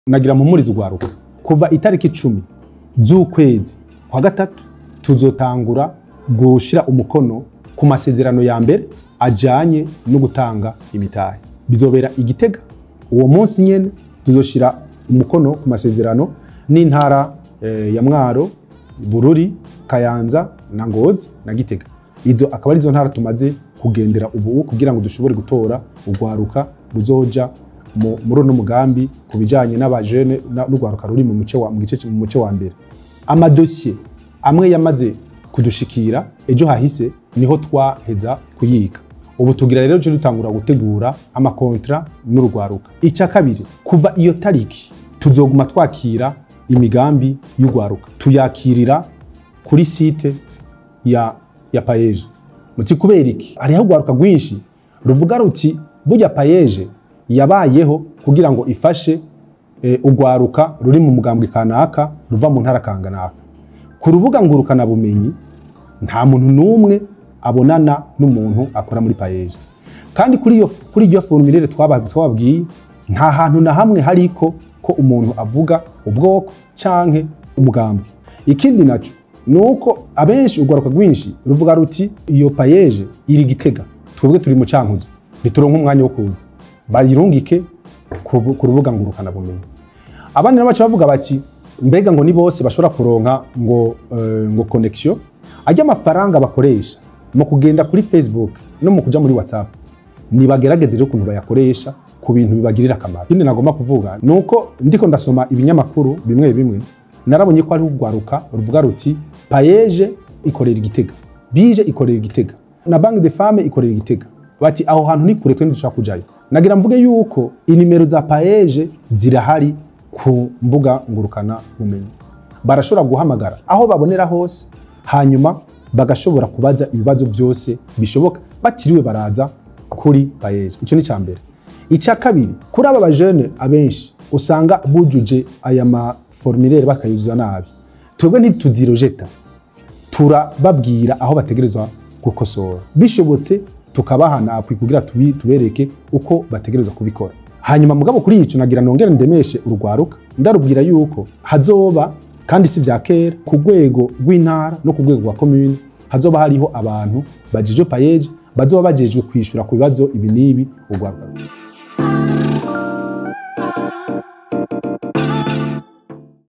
nagira mpumurize urwaruka kuva itariki icumi z'ukwezi kwa gatatu tuzotangura gushira umukono ku masezerano ya mbere ajanye no gutanga imitahe bizobera igitega uwo munsi nyene tuzoshira umukono ku masezerano n'intara eh, ya mwaro bururi kayanza na ngozi na gitega izo akaba arizo ntara tumaze kugendera ubu kugira ngo dushobore gutora urwaruka ruzoja mu- muri uno mugambi ku bijanye n'abajene na- n'urwaruka ruri mu muce wa- mu gice mu muce wa mbere amadosiye amwe yamaze kudushikira ejo hahise niho twaheza kuyiga ubu tugira rero cyo dutangura gutegura amakontra n'urwaruka icya kabiri kuva iyo tariki tuzoguma twakira imigambi y'urwaruka tuyakirira kuri site ya ya payeje muti kubera iki hariho urwaruka rwinshi ruvuga ruti burya payeje yabayeho kugira ngo ifashe eh, urwaruka ruri mu mugambwe kanaka ruva mu ntara kanganaka ku rubuga ngurukana bumenyi nta muntu n'umwe abonana n'umuntu akora muri payeje kandi kuri iyo kuri iyo formulaire twaba- twababwiye nta hantu na hamwe hariko ko umuntu avuga ubwoko canke umugambwe ikindi naco ni uko abenshi urwaruka rwinshi ruvuga ruti iyo payeje iri gitega twebwe turi mu cankuzo ntituronke umwanya wo kuza bayirungike ku rubu- ku rubuga ngurukana bumenyi abandi nabo baca bavuga bati mbega ngo ni bose bashobora kuronka ngo eh, ngo connection ajya amafaranga bakoresha mu kugenda kuri Facebook no mu kuja muri WhatsApp nibagerageze rero ukuntu bayakoresha ku bintu bibagirira akamaro ikindi nagomba kuvuga ni uko ndiko ndasoma ibinyamakuru bimwe bimwe narabonye ko ari urwaruka ruvuga ruti payeje ikorera igitega bije ikorera igitega na banque de femme ikorera igitega bati aho hantu ni kure twe ntidushobora kujayo nagira mvuge yuko inimero za payeje zirahari ku mbuga ngurukana bumenyi barashobora guhamagara aho babonera hose hanyuma bagashobora kubaza ibibazo byose bishoboka batiriwe baraza kuri payeje icyo ni icya mbere icya kabiri kuri aba bajene abenshi usanga bujuje aya maformulaire bakayuzuza nabi twebwe ntituzirojeta turababwira aho bategerezwa gukosora bishobotse tukabahana kugira tubi- tubereke uko bategerezwa kubikora hanyuma mugabo kuri icyo nagira nongere ndemeshe urwaruka ndarubwira yuko hazoba kandi si bya kera ku rwego rw'intara no ku rwego rwa komune hazoba hariho abantu bajejwe payeje bazoba bajejwe kwishyura ku bibazo ibi n'ibi urwaruka